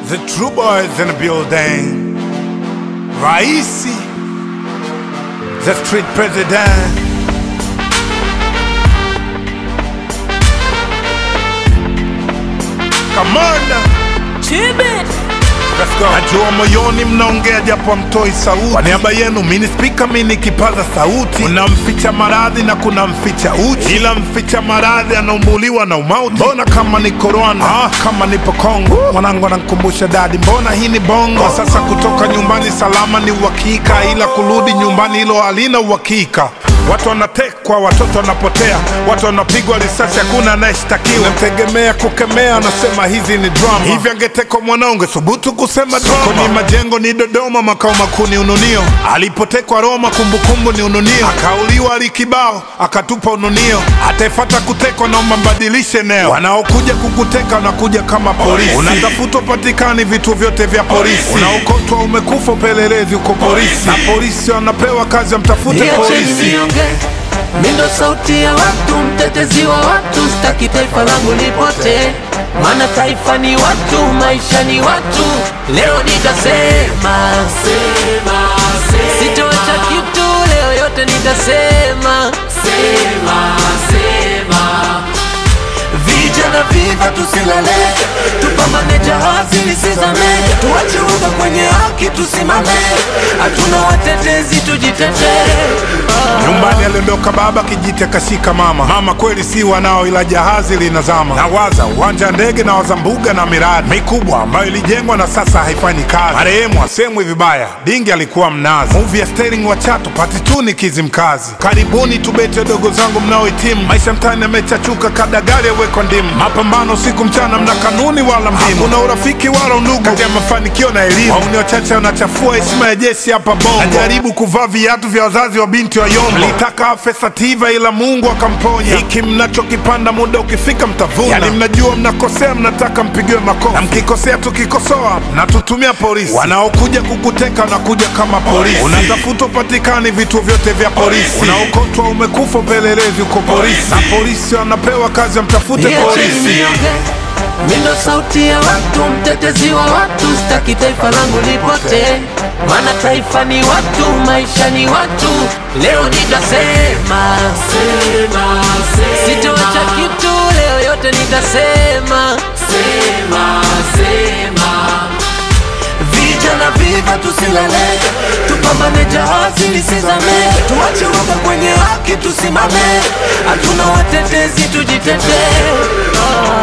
The true boys in the building. Raisi. The street president. Commander. Let's go. Najua moyoni mnaongea japo mtoi sauti. Kwa niaba yenu mini spika mini kipaza sauti. Kuna mficha maradhi na kuna mficha uchi, ila mficha maradhi anaumbuliwa na umauti. Mbona kama niko Rwanda, ah, kama nipo Kongo. Mwanangu anankumbusha dadi, mbona hii ni bongo. Kwa sasa kutoka nyumbani salama ni uhakika, ila kurudi nyumbani hilo halina uhakika. Watu wanatekwa, watoto wanapotea, watu wanapigwa risasi, hakuna anayeshtakiwa. Namtegemea kukemea, anasema hizi ni drama. Hivi angetekwa mwanao, ungethubutu kusema drama? Sokoni majengo ni Dodoma, makao makuu ni Ununio. Alipotekwa Roma, kumbukumbu ni Ununio. Akauliwa Alikibao, akatupa Ununio. Ataefata kutekwa, naomba mbadilishe eneo. Wanaokuja kukuteka wanakuja kama polisi, unatafutwa patikani vituo vyote vya polisi, unaokotwa umekufa, upelelezi uko polisi, na polisi wanapewa kazi ya mtafute Niacheni polisi. nionge, mi ndo sauti ya watu, mtetezi wa watu, sitaki taifa langu lipotee, maana taifa ni watu, maisha ni watu. Leo nitasema sema, sema. Sitoacha kitu leo, yote nitasema sema, sema. Vijana viva tusilale, tupambane jahazi lisizame, tuache uga kwenye haki tusimame, hatuna watetezi tujitetee. Nyumbani aliondoka baba, kijiti akashika mama. Mama kweli si wanao, ila jahazi linazama. Nawaza uwanja wa ndege na waza mbuga na miradi mikubwa ambayo ilijengwa na sasa haifanyi kazi. Marehemu asemwi vibaya, dingi alikuwa mnazi. Movie ya Sterling wa Chato pati tu ni Kizimkazi. Karibuni tubete dogo zangu mnaohitimu, maisha mtaani yamechachuka, kada gari awekwa ndimu. Mapambano usiku mchana, mna kanuni wala mdimu, kuna urafiki wala undugu kati ya mafanikio na elimu. Wauni wachache wanachafua heshima ya jeshi hapa Bongo. Najaribu kuvaa viatu vya wazazi wa binti wa Yombo, mlitaka afe Sativa ila Mungu akamponya. Hiki mnachokipanda muda ukifika mtavuna, yani mnajua mnakosea, mnataka mpigiwe makofi, na mkikosea tukikosoa mnatutumia polisi. Wanaokuja kukuteka wanakuja kama polisi, unatafuta upatikani vituo vyote vya polisi, unaokotwa umekufa, upelelezi uko polisi, na polisi wanapewa kazi ya mtafute Niacheni polisi. nionge, mi ndo sauti ya watu, mtetezi wa watu, sitaki taifa langu lipotee, maana taifa ni watu, maisha ni watu. Leo nitasema sema, sema. Sitoacha kitu leo, yote nitasema sema, sema. Vijana viva tusilale, tupambane jahazi lisizame, tuache uoga kwenye haki tusimame, hatuna watetezi tujitetee.